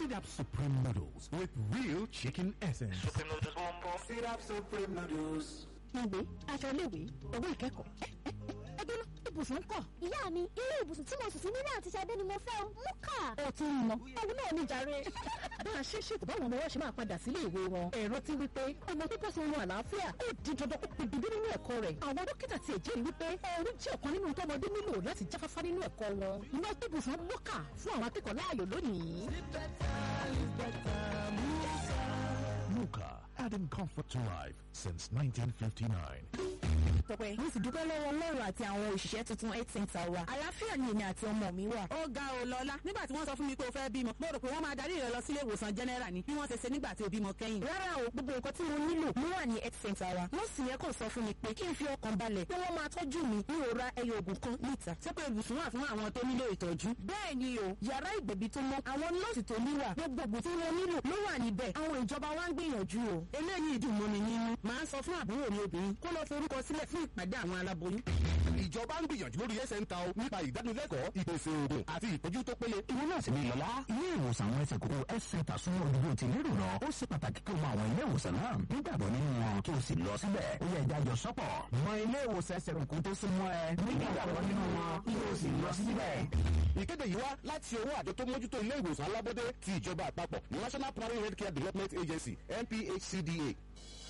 Sit Up Supreme Noodles with real chicken essence. Supreme noodles one bowl. Sit Up Supreme Noodles. ìwé aṣọ iléèwé owó ìkẹ́kọ̀ọ́ ẹgbẹ́ náà ibùsùn ń kọ̀. ìyá mi irú ibùsùn tí mo sùn sí nílé àti Ṣadé ni mo fẹ́ o mú kà. ó ti ń lọ òun náà ní jàre. bá a ṣe ṣètò báwọn ọmọ wọn ṣe máa padà sílé ìwé wọn ẹ̀rọ ti wípé ọmọ pípọ̀ sí ohun àlàáfíà ó di dandan ó pè bíbí nínú ẹ̀kọ́ rẹ̀ àwọn dókítà ti ẹ̀jẹ̀ wípé ẹ̀rù jẹ́ ọ̀kan nínú tọ́mọdé nílò láti jáfáfá nínú ẹ̀kọ́ wọn iná ibùsùn mọ́kà fún àwọn akẹ́kọ̀ọ́ láàyò lónìí. Muka, adding comfort to life since 1959. tọpẹ mo sì dúpẹ́ lọ́wọ́ ọlọ́run àti àwọn òṣìṣẹ́ tuntun health center wa àlàáfíà ni èmi àti ọmọ mi wà. ó ga ò lọ́lá nígbà tí wọ́n sọ fún mi pé o fẹ́ bímọ mo rò pé wọ́n máa darí rẹ lọ sílé ìwòsàn general ni bí wọ́n ṣe ṣe nígbà tí o bímọ kẹ́yìn. rárá o gbogbo nǹkan tí mo nílò ló wà ní health center wa nọ́ọ̀sì yẹn kàn sọ fún mi pé kí n fi ọkàn balẹ̀ pé wọ́n máa tọ́jú mi ní òra ẹyọ oògùn kan níta. ṣé pé ibùsùn wà fún àwọn tó nílò ìtọ́jú. bẹ́ẹ̀ ni o yàrá ìgbẹ̀bí tó mọ́ àwọn nọ́ọ̀sì tó níwà gbogbo ògùn tí wọ́n nílò ló wà níbẹ̀ àwọn ìjọba wa ń gbìyànjú o. eléyìí dùn mọ́ mi nínú màá sọ fún àbúrò mi obìnrin kó lọ forúkọ sílẹ̀ fún ìpàdé àwọn aláboyún. ìjọba ń gbìyànjú lórí ẹsẹ̀ ń ta o nípa ìdánilẹ́kọ̀ọ́ ìpèsè oògùn àti ìtọ́jú tó péye. ìwọ náà sì ní lọ́lá ilé ìwòsàn àwọn ẹsẹ̀ kókó health center súnmọ́ òdúgbò tí lérò lọ ó ṣe pàtàkì kí o mọ àwọn ilé ìwòsàn náà nígbàgbọ́ nínú wọn kí o sì lọ síbẹ̀ ó yẹ ìdájọ́ sọ́pọ̀ mọ ilé ìwòsàn ẹsẹ̀ kókó tó súnmọ́ ẹ nígbàgbọ́ nínú wọn kí o sì lọ síbẹ̀. ìkéde yìí wá láti ọwọ́ àjọ tó mójútó ilé ìwòsàn alábọ́dé ti ìjọba àpapọ̀ national primary healthcare development agency nphcda.